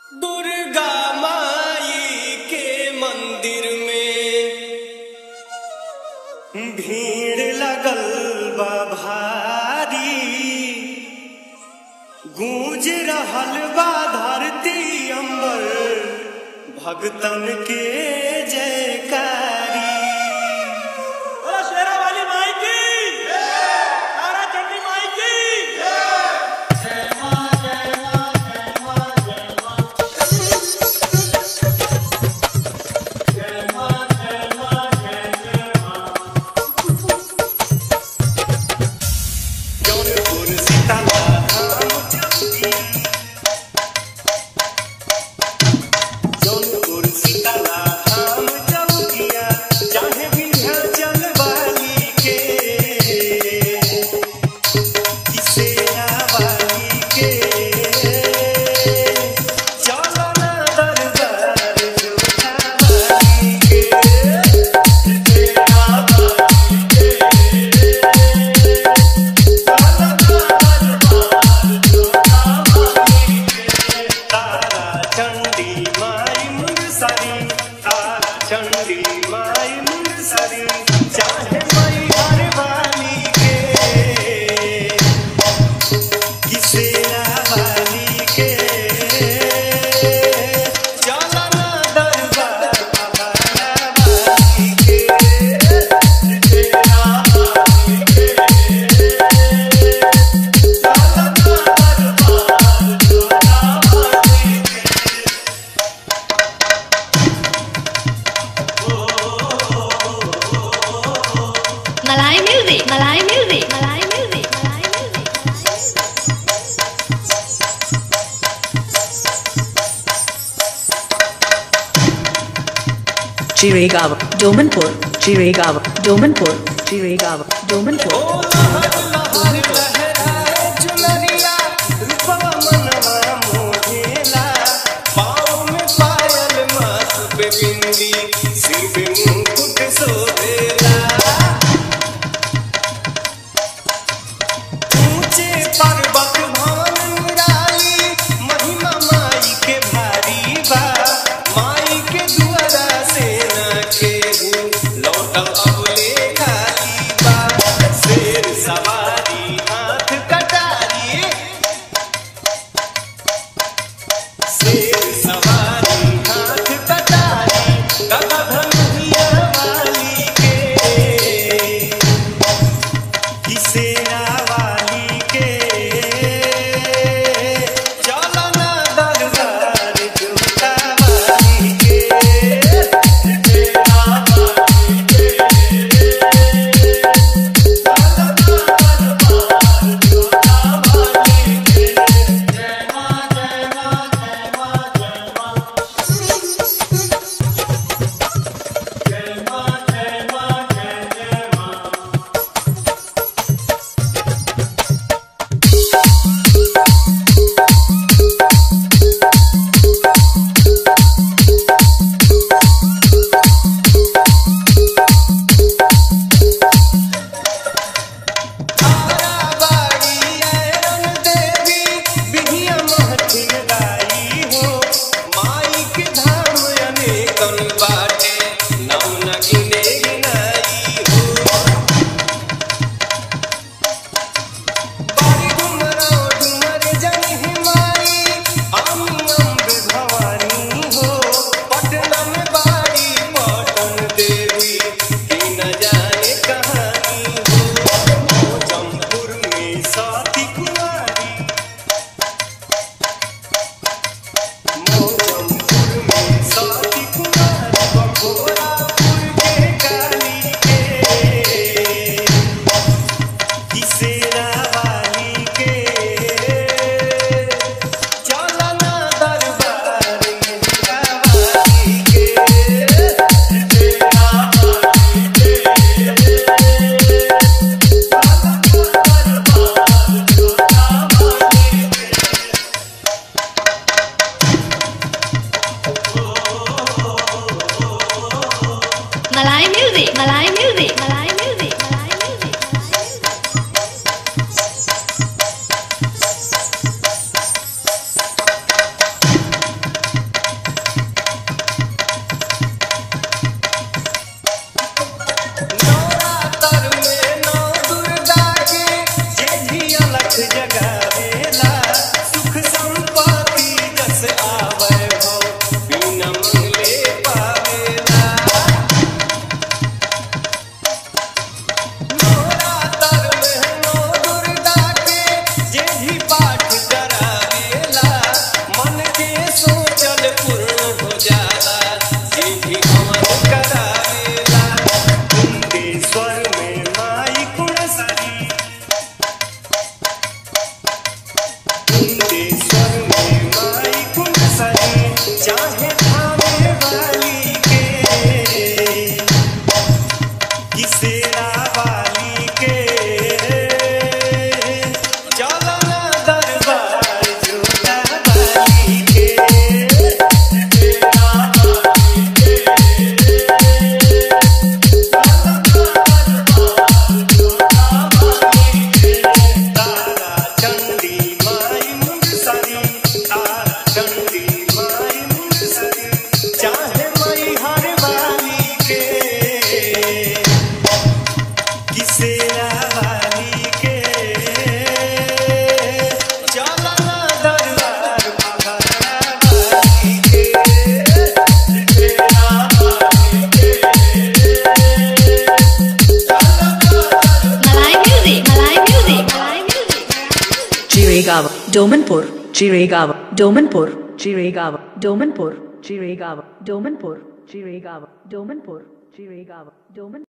दुर्गा माई के मंदिर में भीड़ लगल बा भारी गूंज रहल बा धरती अंबर भगतन के जयकारी बोलो शेरा वाली माई की तारा चंडी माई की जौनपुर सीताला धाम चौकी जौनपुर सीताला धाम चौकिया चाहे विंध्याचल वाली के किसेरा वाली के चलो ना दरबार जोधा वाली के तेरा वाली के तारा चंडी माई मुंगसरी तारा चंडी माई मुंगसरी चाहे माई हर वाली के किसेरा वाली के चला ना दरबार बाबा वाली के तेरा वाली के Malay music, Malay music, Malay music, Malay music. Chiragawa, Domanpur, Chiragawa, Domanpur, Chiragawa, Domanpur. लौटल अब ले खाली बा शेर सवारी जगावेला सुख संपत्ति जस आवे हो बिना मंगले पावेला नवरात्र में नौ दुर्गा के जे भी पाठ करावेला मन के सोचल पूर्ण हो जाला जे भी अमर करावेला कुंडेश्वर में माई कुणसरी कुंडेश्वर में माई कुणसरी चाहे थामे वाली के किसेरा वाली के चलना दरबार झूला वाली के तारा चंडी माई मुंगसरी तारा चंडी माई मुंगसरी चाहे माई हर वाली के किसेरा वाली के चलना दरबार महारा वाली के तेरा वाली के Malay music. Malay music. Malay music. Jiregawa, Domanpur, Jiregawa, Domanpur, Jiregawa, Domanpur, Jiregawa, Domanpur, Jiregawa, Domanpur, Jiregawa, Domanpur.